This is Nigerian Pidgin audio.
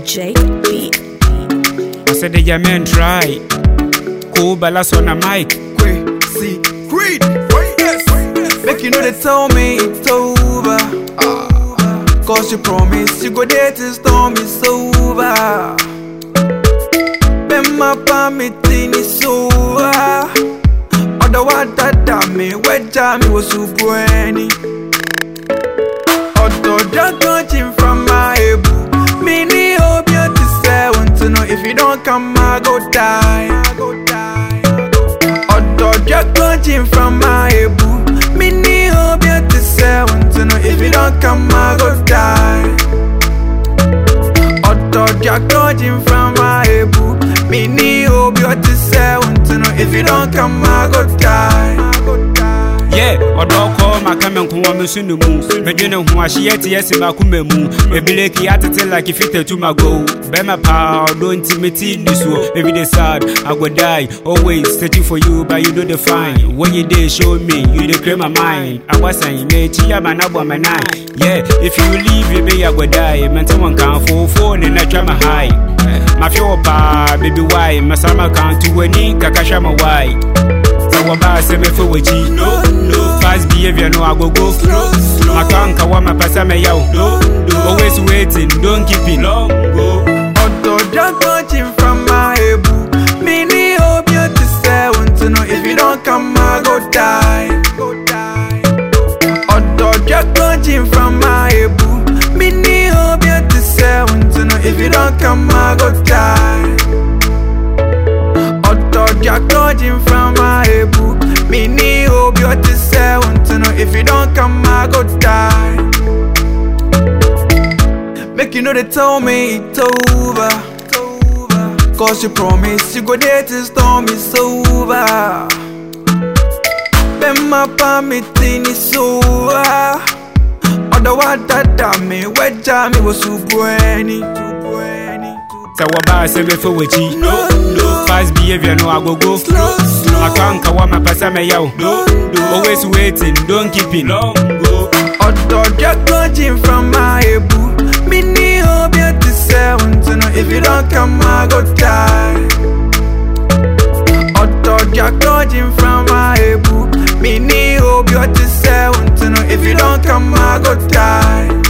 Jake B. I said the Yemen try. Cool balance on the mic. Quay, see, greed, yes. Make you know they tell me it's over. Cause you promise you go there till storm is over. Bema pa me tini soa. Oda wada da me weja me was subweni. Odo dragon chin from my ebu. Mini hope you to say want to know if you don't come I go die. Odo dragon chin from my ebu. Mini hope you to say want to know if you don't come I go die. Odo dragon chin from my ebu. Mini hope you to say want to know if you don't come I go die. Yeah, ɔdɔ kɔ maka me nko wɔ me so no mu medwene ho ahyeɛ te yɛ se makoma mu ebileki atete like fita to my go bɛma paa ɔdɔ nti meti ni soɔ everyday sad i go die always searching for you but you know the fine when you dey show me you dey clear my mind awasan mekyi ama na bɔ me nine yeah if you leave you be i go die mente wɔn kanfo phone na twa ma high mafɛ wɔ paa baby why masama kan to w'ani kakahwɛ ma why sɛ wɔbaa sɛ mɛfɛ w'akyi no no fast behavior no agogo slow slow makanka wa mapɛ sɛ mɛyɛ wo no no always waiting don't keep it long go Otto dragon chin from my ebu. Mini hope you to say want to know if you don't come I go die. Otto dragon chin from my ebu. Mini hope you to say want to know if you don't come I go die. Otto dragon chin from my ebu. Mini hope you to say want to know if you don't come I go die. Make you know they tell me it's over. Cause you promise you go there till storm is over. Bema pa me tini soa. Oda wada da me weja me was subweni. sɛ wɔbaa sɛ mɛfɛ w'akyi No, no. fast behavior no agogo Slow, slow. makanka wa mapɛ sɛ mɛyɛ wo No, no. always waiting don't keep it long go Odo dragon chin from my ebu. Mini hope you to say want to know if you don't come I go die. Odo dragon chin from my ebu. Mini hope you to say want to know if you don't come I go die.